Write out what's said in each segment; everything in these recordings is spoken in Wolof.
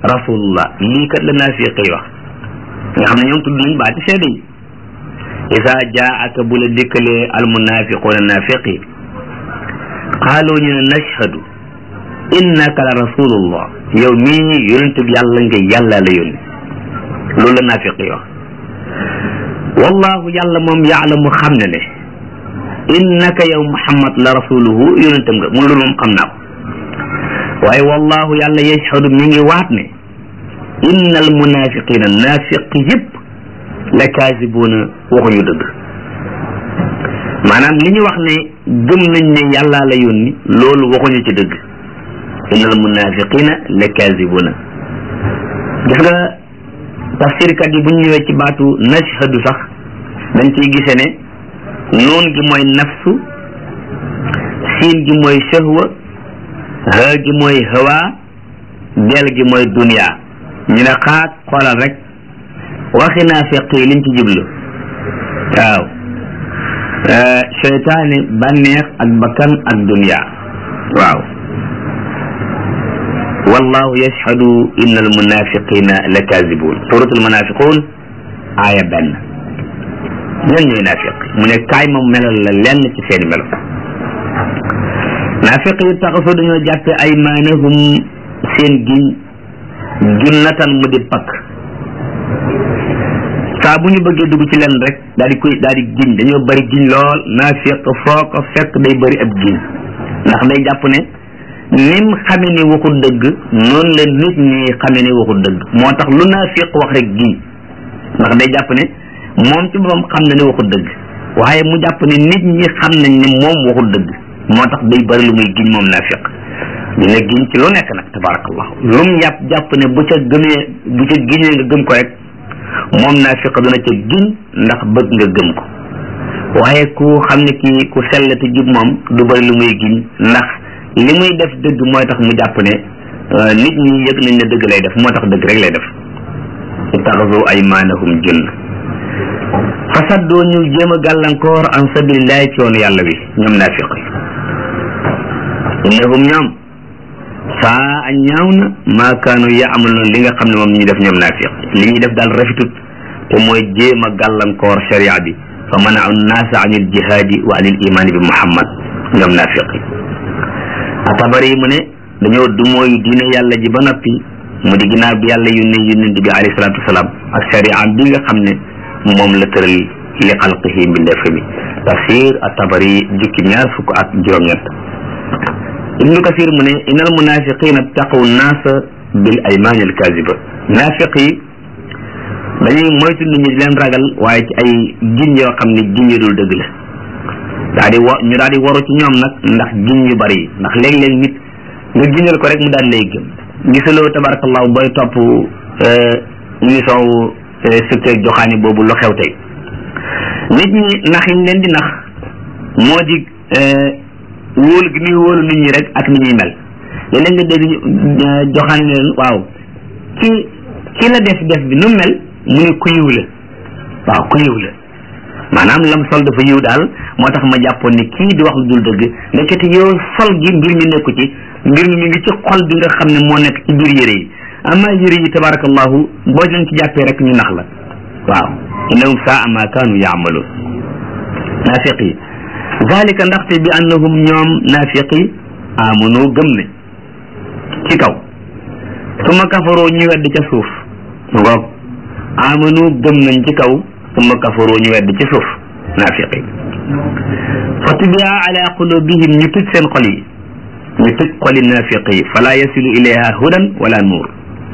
rasulullah lii kat la naafiq yi wax nga xam ne ñoom tudd nañ baati seede yi isa jaaka bu la dikkalee almunafiquuna naafiq yi qaalu ñu ne nashhadu innaka la rasulullah yow mii yonent bi yàlla nga yàlla la yónni loolu la naafiq yi wax wallahu yàlla moom yaalamu xam ne ne innaka yow muhammad la rasuluhu yonentam nga mu loolu moom xam naa ko waaye wallahu yàlla yashhadu mi ngi waat ne inna al munafiqina naafiq yëpp la kaasibuuna waxuñu dëgg maanaam li ñu wax ne gëm nañ ne yàllaa la yónni loolu waxuñu ci dëgg inna al munafiqina la kaasibuuna gis nga tafsirkat yi bu ñu ñëwee ci baatu nashhadu sax dañ ciy gise ne noon gi mooy nafsu siin gi mooy shahwa ha gi mooy hawa del gi mooy dunya ñu ne xaat xoolal rek waxi naafiq yi liñ ci jublu waaw seytaane bànneex ak bakkan ak dunya waaw wallahu yashhadu inna almunafiqina la kazibun suratul munafiqun aaya benn ñan ñooy naafiq mu ne kaay moom melal la lenn ci seeni melo naafiq yi taxasoo dañoo jàppe ay maanahum seen giñ junnatan mu di pakk saa bu ñu bëggee dugg ci lenn rek daal di koy daal di giñ dañoo bëri giñ lool naafiq foo ko fekk day bëri ab giñ ndax day jàpp ne nim xame ni waxul dëgg noonu la nit ñi xame ni waxul dëgg moo tax lu naafiq wax rek giñ ndax day jàpp ne moom ci boppam xam na ne waxul dëgg waaye mu jàpp ne nit ñi xam nañ ne moom waxul dëgg moo tax day bëri lu muy giñ moom naafiq dina giñ ci lu nekk nag tabarakallah lu mu jàpp jàpp ne bu ca gëmee bu ca giñee nga gëm ko rek moom naafiq dana ca giñ ndax bëgg nga gëm ko waaye ku xam ne kii ku sell te jub moom du bëri lu muy giñ ndax li muy def dëgg mooy tax mu jàpp ne nit ñi yëg nañ ne dëgg lay def moo tax dëgg rek lay def ittaxasu aymaanahum junn fasaddoo ñu jéem a gàllankoor an sabilillahi ci yoonu yàlla wi ñoom naafiq yi innahum ñoom saa a ñaaw na maa kaanu yaamaluun li nga xam ne moom ñu def ñoom naafiq li ñuy def daal rafetut te mooy jéem a gàllankoor sharia bi fa manau nnaasa an il jihaadi wa an il imaani bi muhammad ñoom naafiq yi atabari mu ne dañoo du mooy diine yàlla ji ba noppi mu di ginnaaw bi yàlla yónnee yónnent bi alayhi salaatu wasalaam ak sharia bi nga xam ne moom la tëral li xalqihi mbindeef mi tafsir atabari jukki ñaar fukk ak juróom-ñett ibnu kasir mu ne innal munafiqina taqaw naasa bil aymaani al kaziba naafiq yi dañuy moytu nit ñi di leen ragal waaye ci ay giñ yoo xam ne giñ yu dul dëgg la daa di wa ñu daal di waru ci ñoom nag ndax giñ yu bari yi ndax léeg-léeg nit nga giñal ko rek mu daal lay gëm gisaloo tabarakallahu booy topp émission wu secteur joxaani boobu lu xew tey nit ñi nax yiñ leen di nax moo di wóolu gi muy wóolu nit ñi rek ak ni ñuy mel léeg-léeg nga dégg joxaani ne leen waaw ki ki la def def bi nu mel mu ne ku yiw la waaw ku yiw la maanaam lam sol dafa yiw daal moo tax ma jàppoon ne kii di wax lu dul dëgg ndekete yow sol gi mbir mi nekku ci mbir mi mi ngi ci xol bi nga xam ne moo nekk ci biir yére yi amma yére yi tabarakallahu boo leen ci jàppee rek ñu nax la waaw innahum saa ma kaanu yaamaluun naafiq yi zalika ndaxte bi annahum ñoom naafiq yi amanu gëm ne ci kaw suma kafaroo ñu wedd ca suuf ngoog amanu gëm nañ ci kaw suma kafaroo ñu wedd ci suuf naafiq yi fa tubia ala qulubihim ñu tëj seen xol yi ñu tëj xoli naafiq yi fala yasilu ilayha hudan wala nuur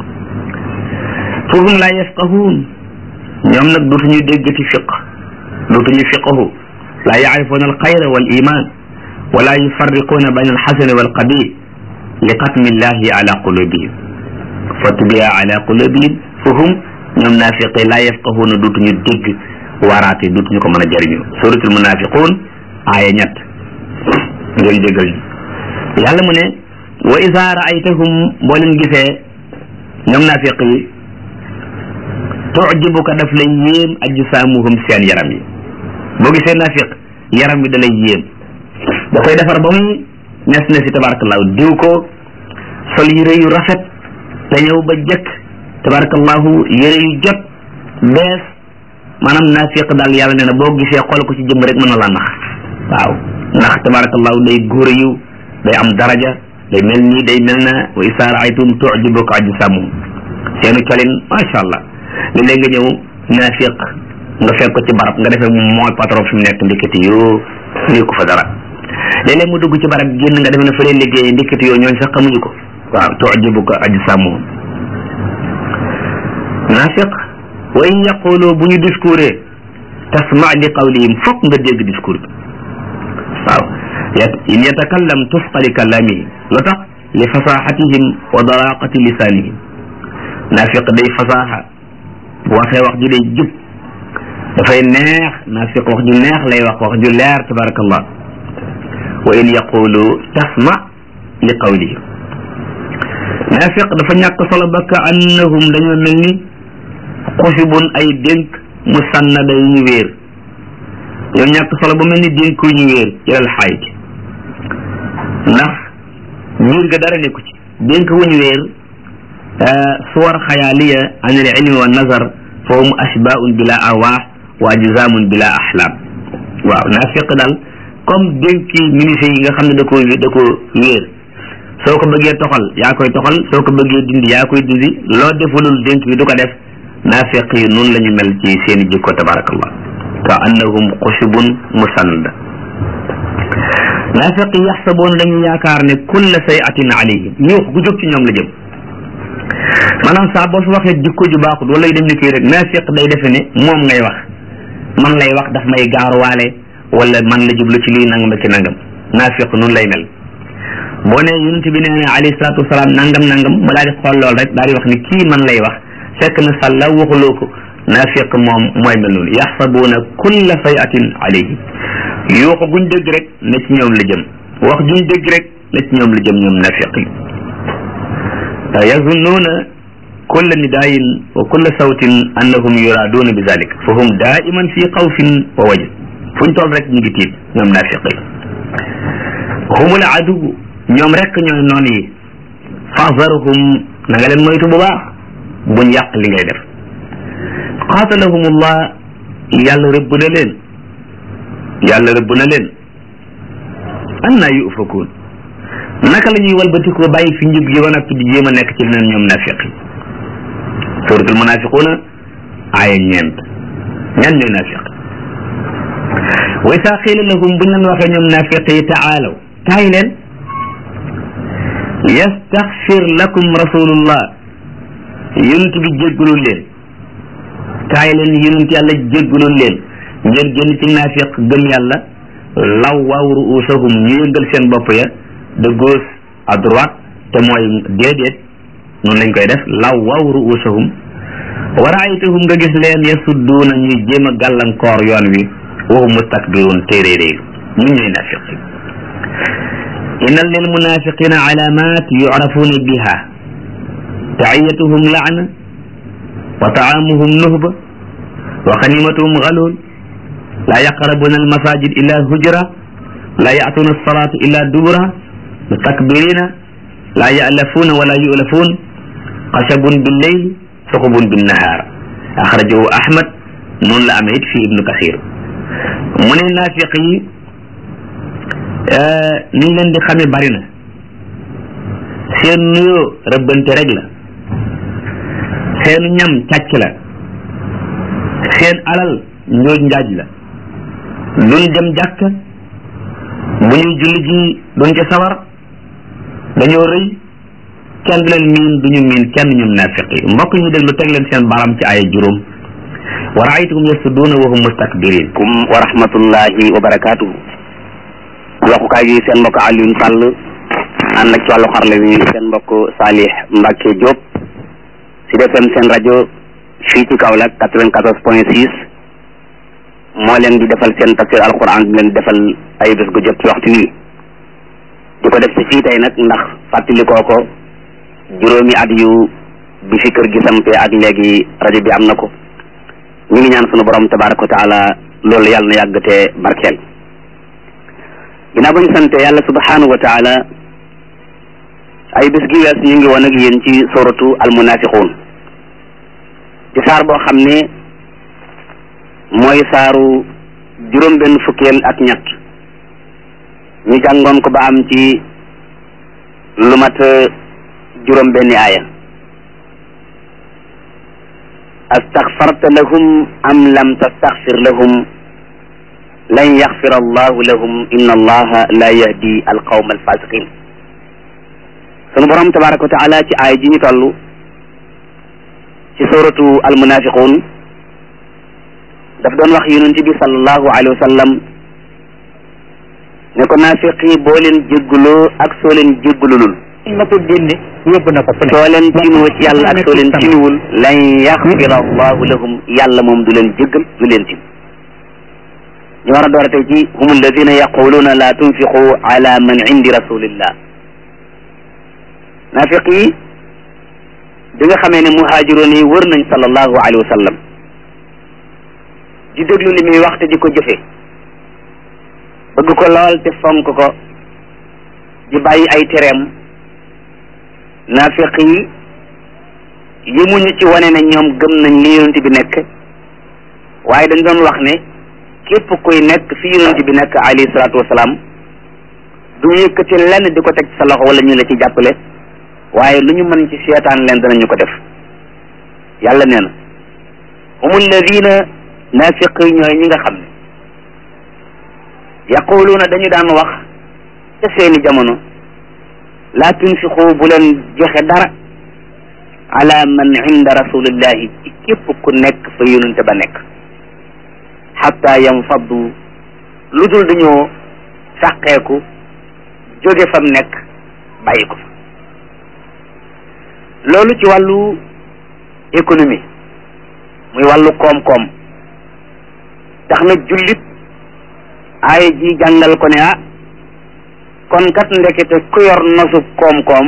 fahum la yafqahuun ñoom nag dootuñu déggati fiq dootuñu fiqahu la yacrifuuna alxayra wal iman wala yufarriquuna bayna alxasani walqabi li xatmi llahi ala qulubihim fa tubia ala qulubihim fahum ñoom naafiqi la yafqahuuna dootuñu dégg waaraate dootuñu ko mën a jëriñu suratul munafiqun aaya ñett ngeen déggal ñu yàlla mu ne wa isa raaytahum boo leen gisee ñoom naafiq yi tujibuka daf lay yéem ajsaamuhum seen yaram yi boo gisee naafiq yaram bi da lay yéem da koy defar ba muy nes ne si tabarakallahu diw ko sol yére yu rafet te ñëw ba jëkk tabarakallahu yére yu jot bees maanaam naafiq daal yàlla nee na boo gisee xool ko ci jëmm rek mën na la nax waaw ndax tabarakallahu day góor yu day am daraja day mel nii day mel na wa isa raaytum tujibuka ajsamuhum seenu colin macha allah léeg-léeg nga ñëw naafiq nga fekk ko ci barab nga defee moom mooy patron fi mu nekk ndikati yoo lii ko fa dara léeg-léeg mu dugg ci barab génn nga defe ne fa lay liggéey ndikati yoo ñooñ sax xamuñu ko waaw tujibuka ajsamuhum naafiq wa in yaqulu bu ñu discouré tasma li qawlihim fokk nga dégg discours bi waaw in yatakallam tusqa li kalamihi lu tax li fasaxatihim wa daraqati lisanihim naafiq day fasaxa bu waxee wax ju day jub dafay neex naafiq wax ju neex lay wax wax ju leer tabarakallah wa in yaqulu tasma li qawlihim naafiq dafa ñàkk solo ba ka annahum dañoo mel ni xusibun ay dénk mu sànnada yu ñu wéer yow ñàkk solo ba mel ni dénk yu ñu wéer ilal xayit ndax biir ga dara nekku ci dénk wu ñu wéer suwar xayaaliya an al ilmi wa nazar fa hum ashbaun bila arwaax wa ajzaamun bila axlaam waaw naafiq daal comme dénki ministre yi nga xam ne da ko da ko wéer soo ko bëggee toxal yaa koy toxal soo ko bëggee dindi yaa koy dindi loo defulul dénk bi du ko def naafiq yi noonu la ñu mel ci seeni jikko tabarakallah ka annahum xushubun musannada naafiq yi yaxsaboon dañu yaakaar ne kulla sayatin alayhim yuux gu jóg ci ñoom la jëm maanaam saa boo fi waxee jikko ju baaxut wala yu dem ni kii rek naafiq day defe ne moom ngay wax man lay wax daf may gaaruwaale wala man la jublu ci lii nangam ci nangam naafiq noonu lay mel boo ne yonent bi nee na alayhi salaatu wasalaam nangam nangam ba daal di xool lool rek daal di wax ni kii man lay wax fekk na sàlla waxuloo ko naafiq moom mooy mel noonu yaxsabuuna kulla sayatin alayhi yuuxu guñ dégg rek na ci ñoom la jëm wax juñ dégg rek na ci ñoom la jëm ñoom naafiq yi yazunnuuna kulla nidaayin wa kulla sawtin annahum yuraaduuna bi zalik fa hum daiman fi xawfin wa wajn fuñ toll rek ñu ngi tiit ñoom naafiq yi humul aduw ñoom rek ñooy noon yi fahzarhum na nga leen moytu bu baax buñ yàq li ngay def qaatalahumullah yàlla rëbb na leen yàlla rëbb na leen annaa yufakuun naka la ñuy walbatikoo bàyyi fi njub gi ba noppi di jéem a nekk ci leneen ñoom naafiq yi suratul munafiquuna aaya ñeent ñan ñooy naafiq wa isaa qiila lahum buñ leen waxee ñoom naafiq yi taalaw kaay leen yastaxfir lakum rasulullah yonent bi jéggalul leen kaay leen yonent yàlla jéggalul leen ngeen génn ci naafiq gëm yàlla law waaw ruusahum ñu yëngal seen bopp ya de gauche à droite te mooy déedéet noonu lañ koy def law waaw ruusahum wa raaytahum nga gis leen yasudduuna ñuy jéem a gàllankoor yoon wi waxu mustakbiruun téeréeréelu ñu ñooy naafiq inna lil munafiqina alamat yucrafuuna biha taxiyatuhum laana wa taamuhum nuhba wa xanimatuhum galul laa yaqrabuna almasajid illa hujra laa yatuna alsalata illa dubura mustakbirina laa yalafuuna wala yulafuun xashabun billeyl suxubun binnahaar axrajahu ahmad noonu la amee it fii ibnu kasir mu ne naafiq yi niñ leen di xamee bari na seen nuyoo rëbbante rek la seenu ñam càcc la seen alal njooj njaaj la duñ dem jàkk bu ñuy julli ji duñ ca sawar dañoo rëy kenn du leen miin duñu miin kenn ñum naafiq yi mbokk ñu déglu teg leen seen baram ci ay juróom wa raaytuhum yasudduuna wa hum mustakbirin kum wa rahmatullahi wa barakatuhu waxukaay gi seen mbokk Alioune Sall ànd ak ci wàllu xarle bi seen mbokk Salih Mbacke Diop si defem seen rajo fii ci Kaolack quatre-vingt-quatorze point six moo leen di defal seen tafsir alquran di leen defal ay bés gu jot ci waxtu wi di ko def si fii tey nag ndax fàttalikoo ko juróomi at yu bi fi kër gi sampee ak léegi rajo bi am na ko ñu ngi ñaan sunu borom tabaraka wa taala loolu yàlla na yàgg te barkeel ginnaaw ba ñu sante yàlla subhanahu wa taala ay bés gi wees ñu ngi woon ak yéen ci suratu almunafiqun ci saar boo xam ne mooy saaru juróom benn fukkeel ak ñett ñu jàngoon ko ba am ci lu mat juróom benni aaya astaxfarta lahum am lam tastaxfir lahum lan yaxfira allahu lahum inna allaha la yahdi alqawma alfasiqin sunu borom tabaraka wa taala ci aaya ji ñu toll ci suratu almunafiqun daf doon wax yonent bi sallallahu alayhi wa sallam ne ko naafiq yi boo leen jégguloo ak soo leen jéggululul na ko génne yóbbu na ko fu ne soo leen tinuwa ci yàlla ak soo leen tinuwul lan yaxfira allahu lahum yàlla moom du leen jéggal du leen tin ñu war a door a tey ci hum alladina yaquluna la tunfiqu ala man indi rasulillah naafiq yi bi nga xamee ne muhaajiroon yi wër nañ sallallahu alayhi wa sallam di déglu li muy wax te di ko jëfe bëgg ko lool te fonk ko di bàyyi ay tereem naafiq yi yemuñu ci wane ne ñoom gëm nañ li yonent bi nekk waaye dañ doon wax ne képp kuy nekk fi yonent bi nekk alayhi salaatu wasalaam du ñu yëkkati lenn di ko teg sa loxo wala ñu la ci jàppale waaye lu ñu mën ci seetaan leen danañu ko def yàlla nee na hum alladina naafiq yi ñooy ñi nga xam ne yaquluuna dañu daan wax ca seeni jamono laa tunfiqu bu leen joxe dara ala man inda rasulillahi ci képp ku nekk fa yonente ba nekk xatta yanfaddu lu dul dañoo sàqeeku jóge fam nekk bàyyi ko fa loolu ci wàllu économie muy wàllu koom-koom tax na jullit aaya ji jàngal ko ne ah kon kat ndekete ku yor nosu koom-koom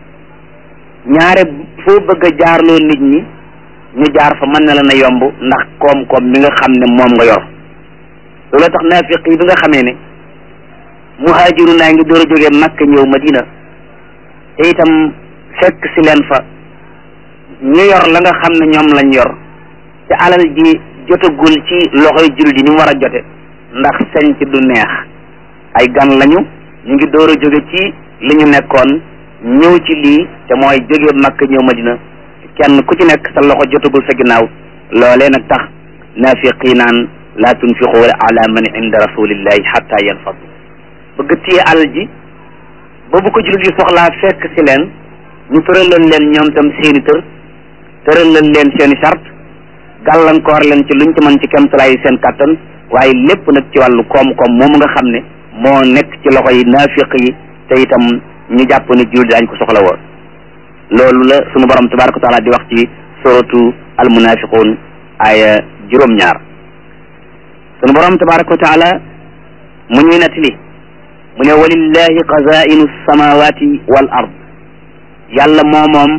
ñaare foo bëgg a jaarloo nit ñi ñu jaar fa mën na la na yomb ndax koom-koom bi nga xam ne moom nga yor loolu tax naafiq yi bi nga xamee ne muhaajiru naa ngi door a jógee Makka ñëw Madina te itam fekk si leen fa ñu yor la nga xam ne ñoom lañ yor te alal ji jotagul ci loxoy jullit yi ni mu war a jote ndax sañ ci du neex ay gan lañu ñu ngi door a jóge ci li ñu nekkoon ñëw ci lii te mooy jóge Makka ñëw Madina kenn ku ci nekk sa loxo jotagul sa ginnaaw loolee nag tax naafiqi naan laa tunfiqu ala man inda rasulillahi xatta yanfadu bëgg téye alal ji ba bu ko jullit yi soxlaa fekk si leen ñu tëralal leen ñoom tam seeni tër tëralal leen seeni sart gàllankoor leen ci luñ ci mën ci kemtalaayi seen kàttan waaye lépp nag ci wàllu koom-koom moomu nga xam ne moo nekk ci loxo yi naafiq yi te itam ñu jàpp ne jullit daañ ko soxla woon loolu la sunu borom tabaraka wa taala di wax ci suratu almunafiqun aya juróom-ñaar sunu borom tabaraka wa taala mu ñuy nettali mu ne walillahi xazainu samawati wal ard yàlla moo moom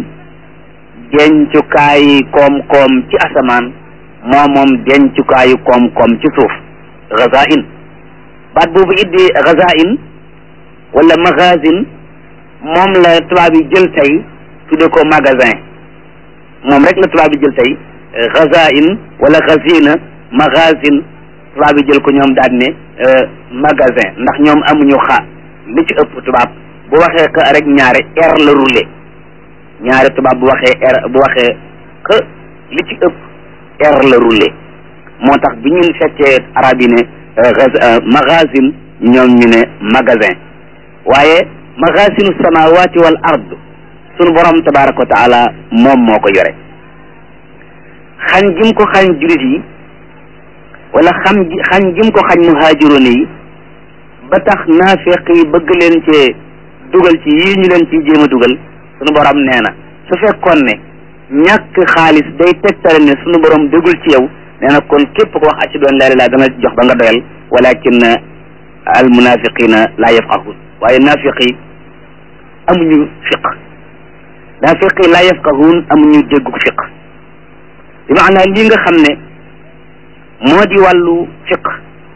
dencukaayi koom-koom ci asamaan moo moom dencukaayu koom-koom ci suuf xazain baat boobu iddi xazain wala magazine moom la tubaab yi jël tey tudde ko magasin moom rek la tubaab yi jël tey xazain wala xazina magazine tubaab yi jël ko ñoom daal ne magasin ndax ñoom amuñu xa li ci ëpp tubaab bu waxee que rek ñaare r la roulé ñaare tubaab bu waxee r bu waxee que li ci ëpp r la roulé moo tax bi ñun fekkee arab yi ne magazine ñoom ñu ne magasin waaye magasinu samawati wal ard sunu borom tabaraka wa taala moom moo ko yore xañ jim ko xañ julit yi wala xam xañ jim ko xañ muhaajiroon yi ba tax naafiq yi bëgg leen cee dugal ci yii ñu leen ciy jéem a dugal sunu borom nee na su fekkoon ne ñàkk xaalis day tegtale ne sunu borom dégul ci yow nee na kon képp ko wax ashhadu an laa ilaaha dana jox ba nga doyal walakin al munafiqina laa yafqahun waaye naafiq yi amuñu fiq naafiq yi laa yafqahun amuñu dégguk fiq bi maanaa lii nga xam ne moo di wàllu fiq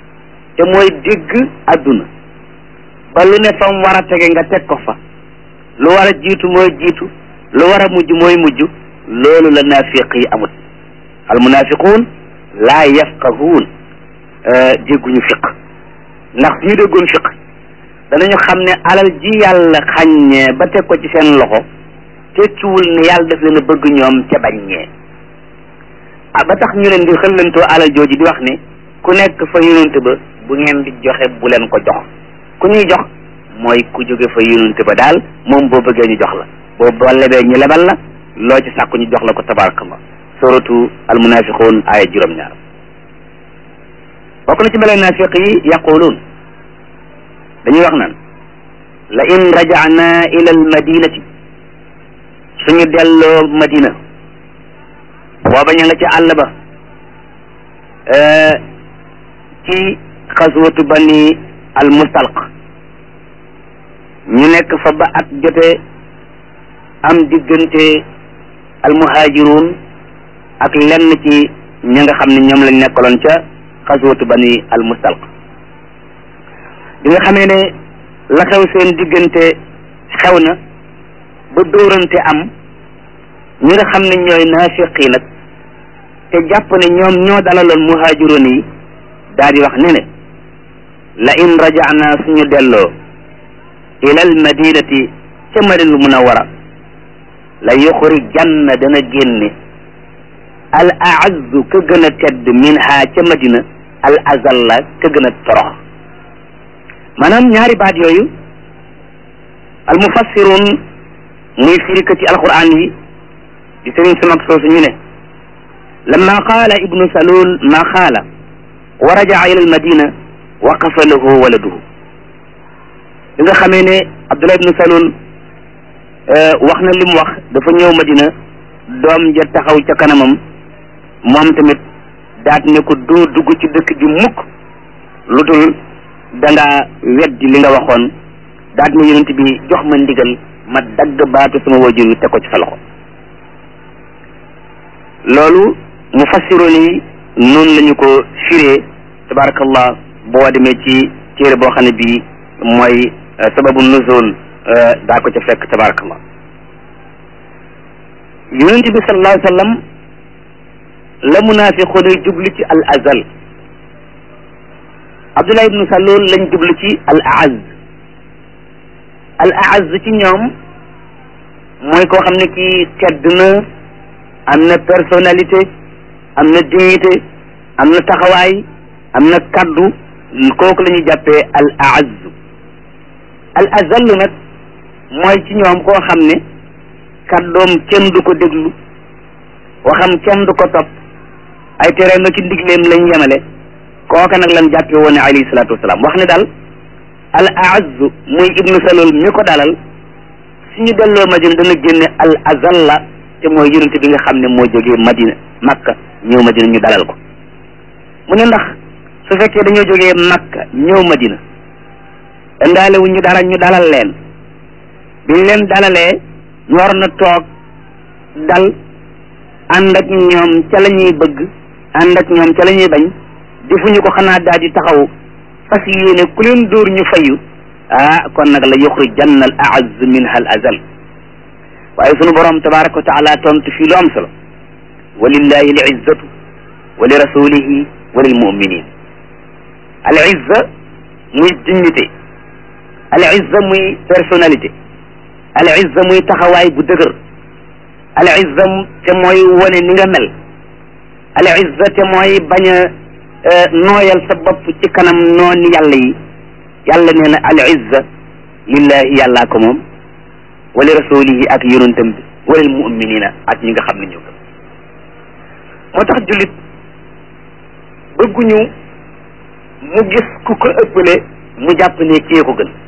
te mooy dégg adduna ba lu ne fam war a tege nga teg ko fa lu war a jiitu mooy jiitu lu war a mujj mooy mujj loolu la naafiq yi amut al munafiquun laa yafqahuun dégguñu fiq ndax suñu déggoon fiq danañu xam ne alal ji yàlla xàññee ba teg ko ci seen loxo tekkiwul ne yàlla daf leen a bëgg ñoom ca baññee ah ba tax ñu leen di xëllantoo alal jooju di wax ne ku nekk fa yonent ba bu ngeen di joxe bu leen ko jox ku ñuy jox mooy ku jóge fa yonent ba daal moom boo bëggee ñu jox la boo boo lebee ñu lebal la loo ci sàkku ñu jox la ko tabarakallah suratu almunafiqun aaya juróom-ñaar bokk na ci meleen naafiq yi yaquluun dañuy wax naan la in rajana ila al madinati suñu delloo madina booba ña nga ci àll ba ci xaswatu bani al mustalq ñu nekk fa ba at jotee am diggante al muhajirun ak lenn ci ña nga xam ne ñoom lañ nekkaloon ca xaswatu bani al mustalq bi nga xamee ne la xew seen diggante xew na ba dóorante am ñi nga xam ne ñooy naafiq yi nag te jàpp ne ñoom ñoo dalaloon muhaajiroon yi daal di wax ne ne la in rajana suñu delloo ila al madinati ca madina munawara la yuxrijanna dana génne al aazzu ka gën a tedd minha ca madina al azalla ka gën a torox maanaam ñaari baat yooyu al mufassirun muy firikati alquran yi di sëriñ su mag soosu ñu ne lamma qaala ibnu salul ma qaala wa rajaa ila almadina waqafa lahu waladuhu bi nga xamee ne abdullah ibnu salul wax na li mu wax dafa ñëw madina doom ja taxaw ca kanamam moom tamit daat ne ko doo dugg ci dëkk ji mukk lu dul da nga weddi li nga waxoon daat ne yonent bi jox ma ndigal ma dagg baatu sama wajur wi teg ko ci sa loxo loolu mufassiroon yi noonu la ñu ko firee tabarakallah boo demee ci téere boo xam ne bii mooy sababu nuzul daa ko ca fekk tabarakallah yonent bi sallallahu alayhi wa sallam la munaafiqoon yi jublu ci al azal abdullah ibnu salul lañ jublu ci al aaz al aaz ci ñoom mooy koo xam ne kii tedd na am na personnalité am na dignité am na taxawaay am na kaddu kooku la ñuy jàppee al aaz al azal nag mooy ci ñoom koo xam ne kaddoom kenn du ko déglu waxam kenn du ko topp ay tereem ak ndigleem lañ yemale kooka nag lan jàppe woon ne alayhi salaatu wasalaam wax ne daal al aaz muy ibnu salul mi ko dalal suñu delloo madina dana génne al azalla te mooy yonente bi nga xam ne moo jógee madina makka ñëw madina ñu dalal ko mu ne ndax su fekkee dañoo jógee makka ñëw madina indaale wu ñu dara ñu dalal leen biñ leen dalalee ñu war na toog dal ànd ak ñoom ca la ñuy bëgg ànd ak ñoom ca la ñuy bañ defuñu ko xanaa daal di taxaw fas yéene ku leen dóor ñu fayu ah kon nag la yuxrijanna al aaz minha al azal waaye sunu borom tabaraka wa taala tontu fii lu am solo walillahi al izzatu wa li rasulihi wa lil muminin al izza muy dignité al izza muy personnalité al izza muy taxawaay bu dëgër al izza te mooy wone ni nga mel al izza te mooy bañ a nooyal sa bopp ci kanam nooni yàlla yi yàlla nee na al izza lillahi yàllaa ko moom wa li rasulihi ak yonentam bi wa lil muminina ak ñi nga xam ne ñoo gëm moo tax jullit bëgguñu mu gis ku ko ëppale mu jàpp ne kee ko gën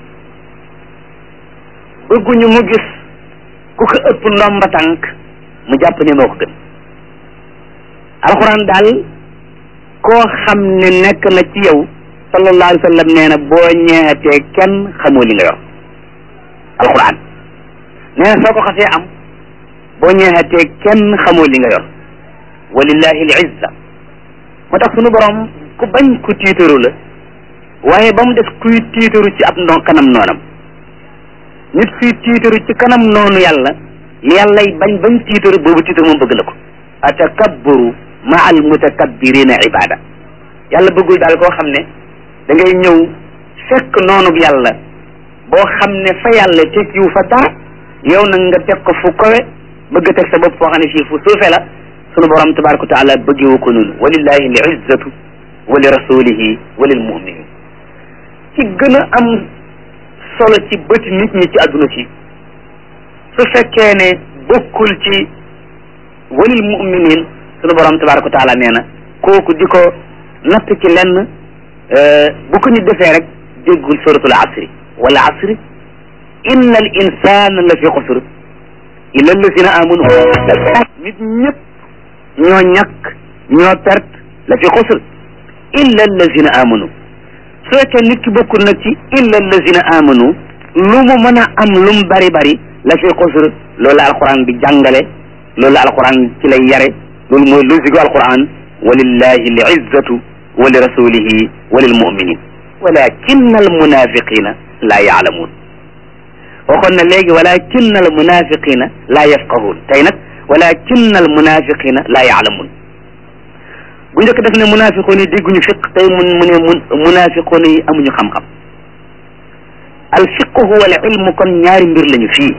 bëgguñu mu gis ku ko ëpp ndomba tànk mu jàpp ne moo ko gën alxuraan daal koo xam ne nekk na ci yow sallallahu alayhi wa sallam nee na boo ñeexatee kenn xamoo li nga yor alxuraan nee na soo ko xasee am boo ñeexatee kenn xamoo li nga yor walillahi al izza moo tax sunu borom ku bañ ku tiitaru la waaye ba mu def kuy tiitaru ci ab ndo kanam noonam nit suy tiitaru ci kanam noonu yàlla li yàllay bañ bañ tiitaru boobu tiitaru moom bëgg na ko atakabburu ma al mutakabbirina ibada yàlla bëggul daal koo xam ne da ngay ñëw fekk noonub yàlla boo xam ne fa yàlla teg yu fa dara yow nag nga teg ko fu kowe bëgg a teg sa bopp foo xam ne fii fu suufe la sunu borom tabaraka wa taala bëggewu ko noonu walillahi li izzatu wa li rasulihi wa lil muminin ci gën a am solo ci bëti nit ñi ci adduna si su fekkee ne bokkul ci walil muminin sunu borom tabaraka wa taala nee na kooku di ko natt ci lenn bu ko nit defee rek déggul suratul asri wala asri inna al insana la fi xusr illa allazina amanu nit ñëpp ñoo ñàkk ñoo perte la fi xusr illa allazina amanu su fekkee nit ki bokkul nag ci illa allazina amanu lu mu mën a am lu mu bari bari la fi xusr loolu la alquran di jàngale loolu la alquran ci lay yare loolu mooy logique alquran walillahi li izzatu wa li rasulihi wa lil muminin walakinna al munafiqina la yaalamuun waxoon na léegi walakinna al munafiqina la yafqahuun tey nag walakinna al munafiqina la yaalamuun bu njëkk def ne munafiqoon yi dégguñu fiq tey mun mu ne mun munafiqoon yi amuñu xam-xam al fiqhu wal ilmu kon ñaari mbir lañu fii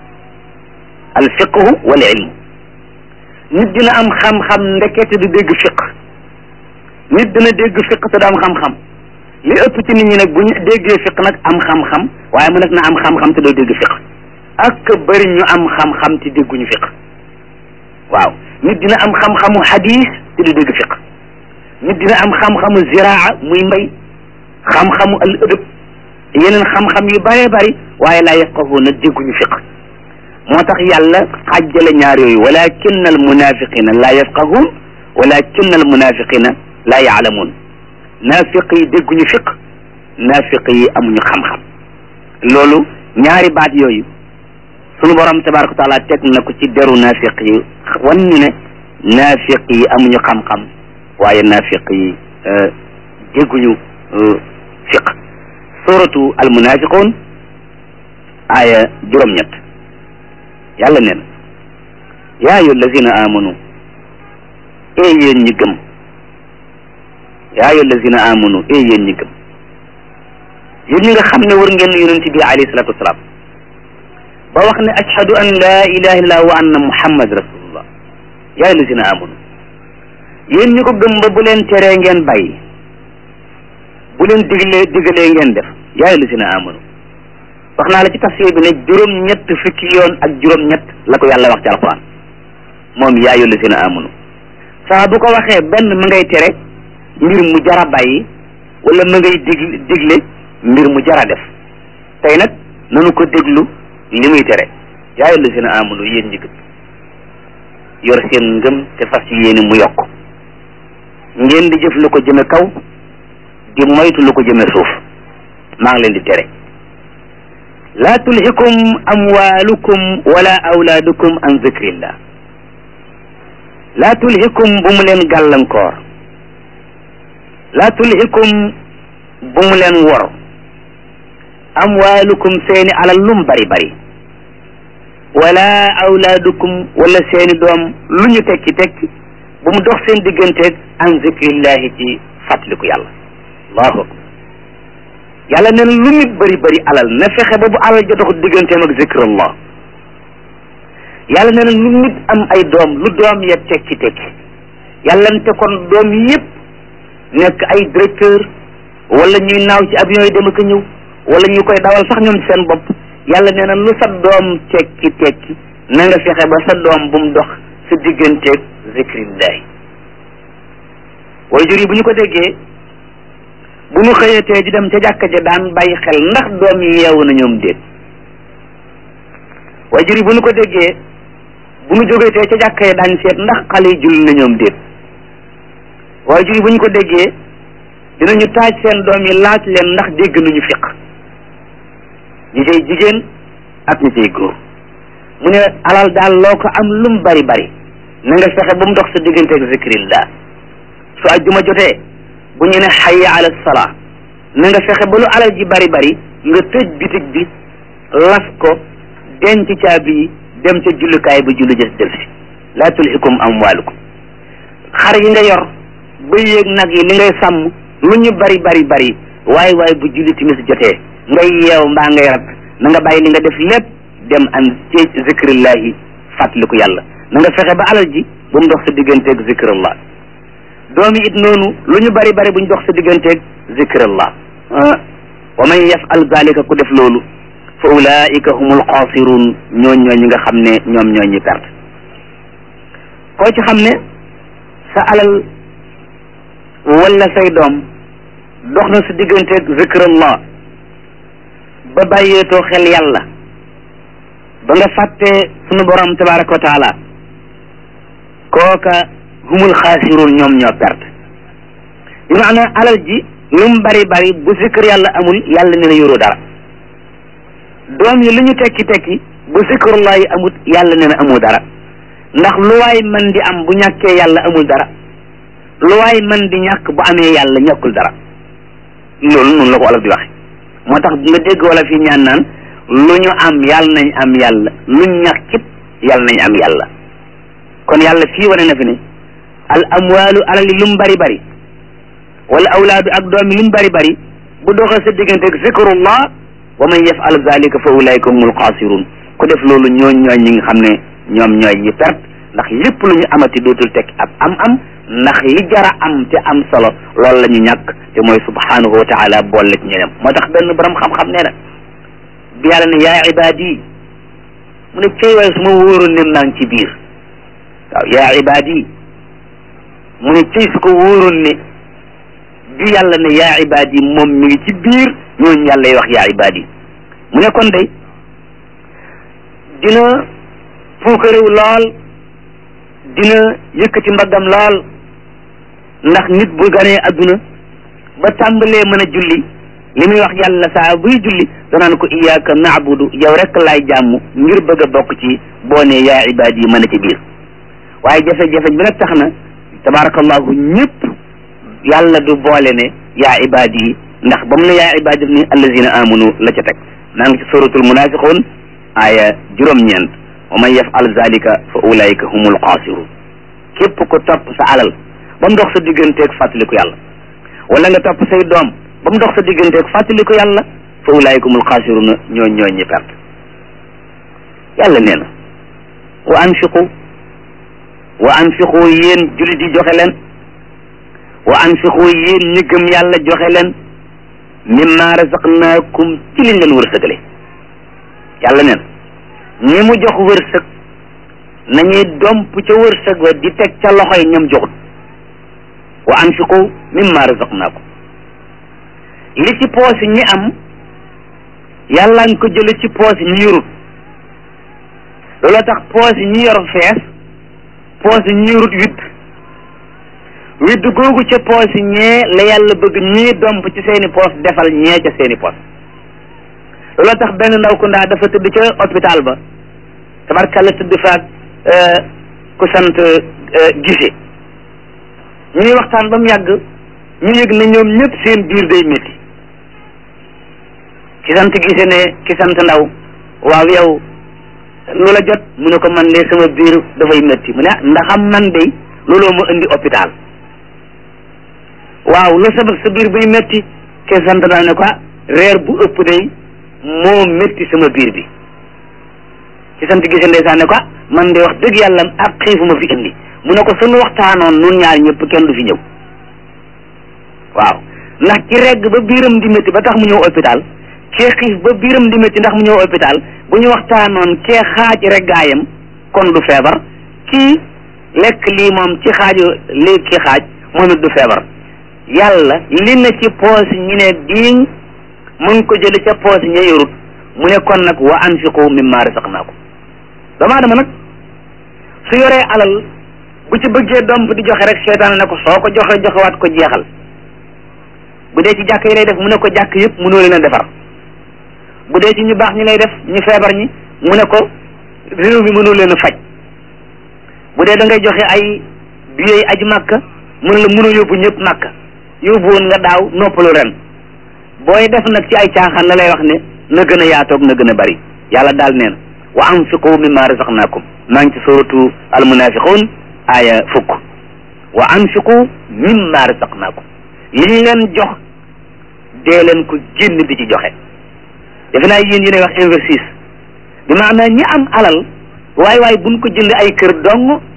al fiqhu wal ilmu nit dina am xam-xam ndekete du dégg fiq nit dina dégg fiq te du am xam-xam li ëpp ci nit ñi nag bu ñu déggee fiq nag am xam-xam waaye mu nekk na am xam-xam te doo dégg fiq ak bëri ñu am xam-xam te dégguñu fiq waaw nit dina am xam-xamu hadis te du dégg fiq nit dina am xam-xamu ziraa muy mbay xam-xamu al ëdëb yeneen xam-xam yu bëree bëri waaye laa yafqahuuna dégguñu fiq moo tax yàlla xàjjale ñaar yooyu walakin al munafiqina laa yafqahuun walakin al munafiqina laa yaalamuun naafiq yi dégguñu fiq naafiq yi amuñu xam-xam loolu ñaari baat yooyu sunu borom tabaraka wa taala teg na ko ci deru naafiq yi wan ñu ne naafiq yi amuñu xam-xam waaye naafiq yi dégguñu fiq suratu al munafiqun aaya juróom-ñett yàlla nee na yaa ayu allazina amanu ee yéen ñi gëm yaa ayu allazina amanu ee yéen ñi gëm yéen ñi nga xam ne war ngeen yonent bi alayhi salatu wasalaam ba wax ne ashhadu an laa ilaha illallah wa anna muhammad rasulullah yaa ayu allazina amanu yéen ñi ko gëm ba bu leen teree ngeen bàyyi bu leen diglee digalee ngeen def yaa ayu allazina amanu wax naa la ci tafsir bi ne juróom-ñett fukki yoon ak juróom-ñett la ko yàlla wax ci alquran moom yaa ayu allazina amanu saa bu ko waxee benn ma ngay tere mbir mu jara bàyyi wala ma ngay dig digle mbir mu jara def tey nag nanu ko déglu li muy tere yaa ayu allazina amanu yéen ñi gëm yor seen ngëm te fas yéene mu yokk ngeen di jëf lu ko jëme kaw di moytu lu ko jëme suuf maa ngi leen di tere laa tulhikum amwalukum wala awlaadukum an zikrillah laa tulhikum bu mu leen gàllankoor laa tulhikum bu mu leen wor amwalukum seeni alal lum bari bari wala awlaadukum wala seeni doom lu ñu tekki tekki bu mu dox seen digganteeg an zikrillahi ci fàttaliku yàlla allahu akbar yàlla nee na lu nit bëri bëri alal na fexe ba bu alal ja dox digganteem ak zikrullah yàlla nee na lu nit am ay doom lu doom ya tekki tekki yàlla nte kon doom yëpp nekk ay directeur wala ñuy naaw ci avion yi dem ak a ñëw wala ñu koy dawal sax ñoom seen bopp yàlla nee na lu sa doom tekki tekki na nga fexe ba sa doom bu mu dox sa digganteeg zikrillahi way jur yi bu ñu ko déggee bu ñu xëyatee di dem ca jàkka ja daan bàyyi xel ndax doom yi yeewu na ñoom déet way jur yi bu ñu ko déggee bu ñu jógetee ca jàkka ja daan seet ndax xale yi julli na ñoom déet way jur yi bu ñu ko déggee dinañu taaj seen doom yi laaj leen ndax dégg nañu fiq ñi cay jigéen ak ñi cay góor mu ne alal daal loo ko am lum bari bari na nga fexe ba mu dox sa diggante ak zikrillah su ajjuma jotee bu ñu ne hayya ala salaa na nga fexe ba lu alal ji bari bari nga tëj bitig bi las ko denc caabi yi dem ca jullukaay ba julli jës del si laa tulhikum amwaalukum xar yi nga yor bëy yeeg nag yi li ngay sàmm lu ñu bari bari bari waaye waaye bu julli timis jotee ngay yeew mbaa ngay rat na nga bàyyi li nga def lépp dem an ci zikrillahi fàttaliku yàlla na nga fexe ba alal ji bu mu dox sa digganteeg zikrillah doomi it noonu lu ñu bari bari bu ñu dox sa digganteeg zikrillah wa man yafal zalika ku def loolu fa ulaika humul xaasirun ñooñ ñooy ñi nga xam ne ñoom ñooy ñi perte koo ci xam ne sa alal wala say doom dox na sa digganteeg zikrullah ba bàyyeetoo xel yàlla ba nga fàttee sunu borom tabaraka wa taala kooka humul xaasirun ñoom ñoo perte bi maanaam alal ji lu mu bari bari bu zikr yàlla amul yàlla ne na yoroo dara doom yi lu ñu tekki tekki bu zikrullah yi amut yàlla ne na amoo dara ndax lu waay man di am bu ñàkkee yàlla amul dara lu waay man di ñàkk bu amee yàlla ñàkkul dara loolu noonu la ko olof di waxe moo tax nga dégg wala fi ñaan naan lu ñu am yàlla nañ am yàlla lu ñàkkit yàlla nañ am yàlla kon yàlla fii wane na fi ne al amwaalu alal yi lu mu bari bari wala awlaadu ak doom yi lu mu bari bari bu doxee sa diggante ak zikrullah wa man yafal zalika fa ulaika humul xaasirun ku def loolu ñooñ ñooy ñi nga xam ne ñoom ñooy ñi perte ndax lépp lu ñu amati dootul teg ab am am ndax li jara am te am solo loolu la ñu ñàkk te mooy subhanahu wa taala boole ci ñeneen moo tax benn borom xam-xam nee na bi yàlla ne yaa ibaadi mu ne cey waaye su ma wóoroon ne maa ngi ci biir waaw yaa ibaadi mu ne cey su ko wóoroon ne bi yàlla ne yaa ibaadi moom mi ngi ci biir ñooñu yàlla yi wax yaa ibaadi mu ne kon day dina puukarew lool dina yëkkati mbaggam lool ndax nit bu ganee adduna ba tàmbalee mën a julli li muy wax yàlla saa buy julli danaan ko iyyaka na'budu yow rek laay jàmm ngir bëgg a bokk ci boo ne yaa ibaad yi mën a ci biir waaye jafe-jafe bi nag tax na tabarakallahu ñëpp yàlla du boole ne yaa ibaad yi ndax ba mu ne yaa ibaad ni allazina amanu la ca teg maa ngi ci suratul munafiqun aaya juróom-ñeent wa man yafal zalika fa ulaika humul xaasirun képp ko topp sa alal ba mu dox sa digganteeg fàttaliku yàlla wala nga topp say doom ba mu dox sa digganteeg fàttaliku yàlla fa ulaika humul xaasiruna ñoo ñoo ñi perte yàlla nee na wa anfiqu wa anfiqu yéen julit yi joxe leen wa anfiqu yéen ñi gëm yàlla joxe leen mimma razaqnaakum ci liñ leen wërsëgale yàlla neen ñi mu jox wërsëg nañuy domp ca wërsëg wa di teg ca loxoy ñam joxut wa anfiqu mimma razaqnaakum li ci poosi ñi am yàlla nga ko jële ci poosi ñi yorut looloo tax poosi ñi yor fees poosi ñi yorut witt witt googu ca poosi ñee la yàlla bëgg ñii domp ci seeni poos defal ñee ca seeni poos looloo tax benn ndaw ku ndaa dafa tëdd ca hôpital ba tabarkalla tëdd faak ku sant gise ñuy waxtaan ba mu yàgg ñu yëg ne ñoom ñëpp seen biir day métti ki sant gise ne ki sant ndaw waaw yow lu la jot mu ne ko man de sama biir dafay métti mu ne ndaxam man de looloo ma indi hôpital waaw lu sabab sa biir buy métti ki sant ndaw ne ko reer bu ëpp day moo métti sama biir bi ci sant gise ndeysaan ne ko man de wax dëgg yàlla ak xiifu ma fi indi mu ne ko sunu waxtaanoon nun ñaar ñëpp kenn du fi ñëw waaw ndax ci regg ba biiram di métti ba tax mu ñëw hôpital kee xiif ba biiram di métti ndax mu ñëw hôpital bu ñu waxtaanoon kee xaaj reggaayam kon du feebar kii lekk lii moom ci xaaju lii ki xaaj moom it du feebar yàlla li na ci poos ñi ne diiñ mu ngi ko jële ca poos ña yorut mu ne kon nag wa anfiqu mimma razaqnaakum doomu aadama nag su yoree alal bu ci bëggee domp di joxe rek seetaan ne ko soo ko joxe joxewaat ko jeexal bu dee ci jàkk yi lay def mu ne ko jàkk yëpp mënoo leen a defar bu dee ci ñu baax ñi lay def ñu feebar ñi mu ne ko réew mi mënoo leen a faj bu dee da ngay joxe ay billets aji màkka mu ne la mënoo yóbbu ñëpp màkka yóbbu woon nga daaw noppalu ren booy def nag ci ay caaxaan la lay wax ne na gën a yaatoog na gën a bari yàlla daal nee na wa anfiqu mimma razaqnakum maa ngi ci suratu almunafiqun aaya fukk wa anfiqu mimma razaqnakum li ñu leen jox dee leen ko génn di ci joxe defe naa yéen yéenay wax investis bi maanaam ñi am alal waaye waaye buñ ko jënd ay kër dong